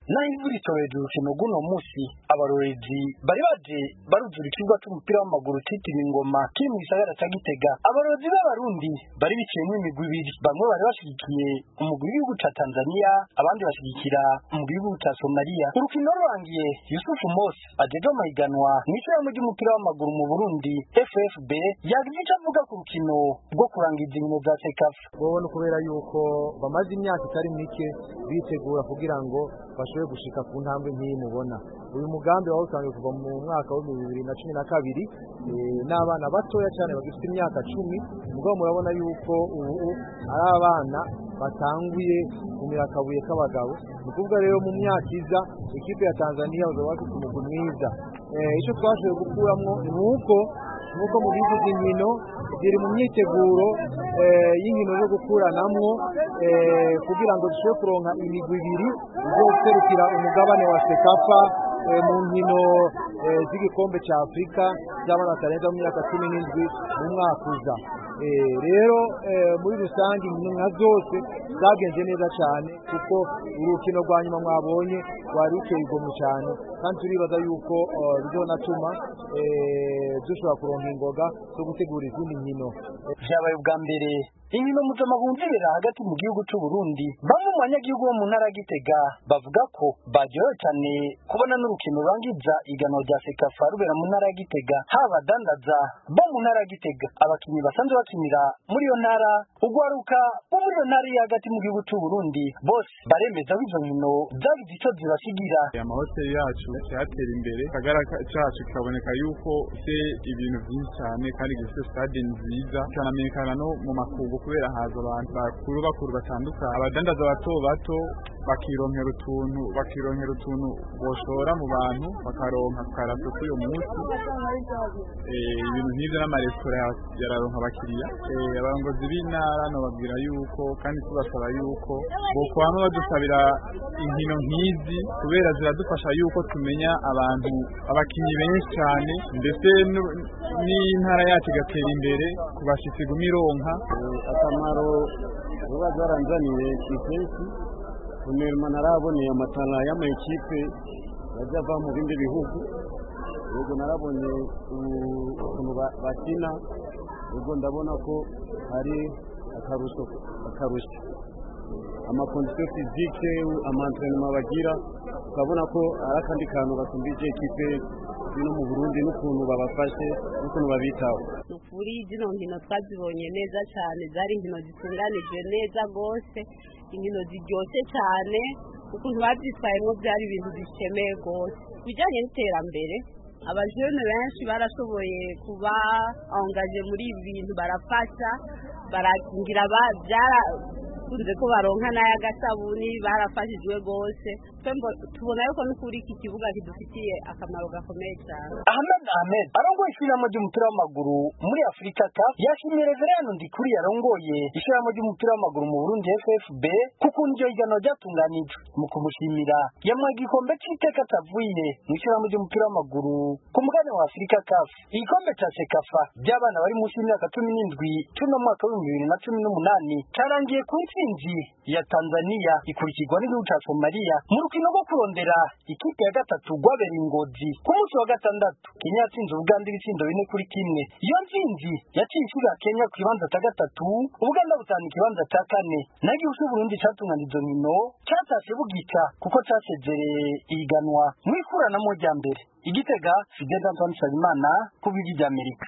naho imvura itoreje urukino rw'uno munsi abarorezi bari baje baruzura ikibuga c'umupira w'amaguru citiriwe ingoma kiri mu gisagara ca gitega abarorezi b'abarundi bari biciyemwo imigwi ibiri bamwe bari bashigikiye umugwi w'igihugu ca tanzania abandi bashigikira umugwi w'igihugu ca somaliya urukino rurangiye yusufu mose ajeje amahiganwa mw'ishyirahamwe ry'umupira w'amaguru mu burundi ffb yagize ico avuga ku rukino rwo kurangiza inkino za sekafa wowe ni ukubera yuko bamaze imyaka itari mike bitegura kugira ngo bashobore gushika ku ntambwe nk'iyi mubona uyu mugambi wawutangiye kuva mu mwaka w'ibihumbi bibiri na cumi na kabiri n'abana batoya cyane bagifite imyaka cumi mugabo murabona yuko ubu ari abana batanguye kumira akabuye k'abagabo ni ukuvuga rero mu myaka iza ikipe ya tanzania bazaba bafite umugwi mwiza icyo twashoboye gukuramo ni uko nk'uko mu bihugu by'inkino ziri mu myiteguro y'inkino zo gukuranamwo kugira ngo dushobore kuronka imigwi ibiri zo guserukira umugabane wa sekafa mu nkino z'igikombe cya afurika z'abana batarenza mu myaka cumi n'indwi mu mwaka uza rero muri rusange inkino nka zose zagenze neza cyane kuko urukino rwa nyuma mwabonye rwari ruteye igomwe cyane kandi turibaza yuko bizonatuma dushobora kuronka ingoga zo gutegura izindi nkino vyabaye ubwa mbere inkino mpuzamahanga zibera hagati mu gihugu c'u Burundi bamwe mu banyagihugu bo mu ntara ya Gitega bavuga ko baryohewe cyane kubona n'urukino rurangiza iganwa rya Sekafa rubera mu ntara ya Gitega haba abadandaza bo mu ntara ya Gitega abakinnyi basanzwe bakinira muri iyo ntara ugwaruka bo muri iyo ntara iri hagati mu gihugu c'u Burundi bose baremeza ko izo nkino zagize ico zibasigira amahoteli yacu yatera imbere akagara cacu kikaboneka yuko se ibintu byinshi cyane kandi gifite stade nziza kanamenyekana no mu makungu kubera haza abantu bakuru bakuru batandukanye abadandaza bato bato bakironkera utuntu bakironkera utuntu boshora mu bantu bakaronka karato k'uyo munsi ibintu nk'ibyo n'amaresitora yararonka abakiriya abarongozi b'intara nababwira yuko kandi tubasaba yuko bokwama badusabira inkino nk'izi kubera ziradufasha yuko tumenya abantu abakinnyi benshi cyane ndetse n'intara yacu igatera imbere ku bashyitsi guma ironka akamaro vuba zaranzaniye kipensi kumirima naraboneye amatara y'amakipe yajya ava mu bindi bihugu yego narabonye ukuntu bakina yego ndabona ko hari akarusho akarusho amakondisiyo fizike amantrenema bagira ukabona ko ari akandi kantu basumbije ikipe no mu burundi n'ukuntu babafashe n'ukuntu babitaho ni ukuri zino nkino twazibonye neza cyane zari inkino zitunganije neza rwose inkino ziryoshye cyane ukuntu babyitwayemo byari ibintu bishemeye rwose ku bijyanye n'iterambere abajene benshi barashoboye kuba angaje muri ibi bintu barafasha barakingira byarakunze ko baronka n'ay'agasabuni barafashijwe rwose tubona yuko n'ukuri iki kibuga kidufitiye akamaro gakomeye cyane Ahmed Ahmed arongoye ishyirahamwe ry'umupira w'amaguru muri Afurika CAF yashimiye Reverend Ndikuri yarongoye ishyirahamwe ry'umupira w'amaguru mu Burundi FFB kuko iryo higanwa ryatunganijwe mu kumushimira yamuha igikombe c'iteka atavuye mu ishyirahamwe ry'umupira w'amaguru ku mugabane wa Afurika CAF igikombe ca Sekafa by'abana bari munsi y'imyaka cumi n'indwi c'uno mwaka w'ibihumbi bibiri na cumi n'umunani carangiye ku ntsinzi ya Tanzania ikurikirwa n'igihugu ca Somalia mu rukino rwo kurondera ikipe ya gatatu rwabereye ingozi ku munsi wa gatandatu Kenya yatsinze Uganda ibitsindo bine kuri kimwe iyo ntsinzi yaciye ishira Kenya ku kibanza ca gatatu Uganda butana ikibanza ca kane naho igihugu c'Uburundi catunganije izo nkino catashe bugica kuko casezereye ihiganwa mu ikuranamo rya mbere igitega Fidel Antoine Nsabimana ku bw'igi ry'Amerika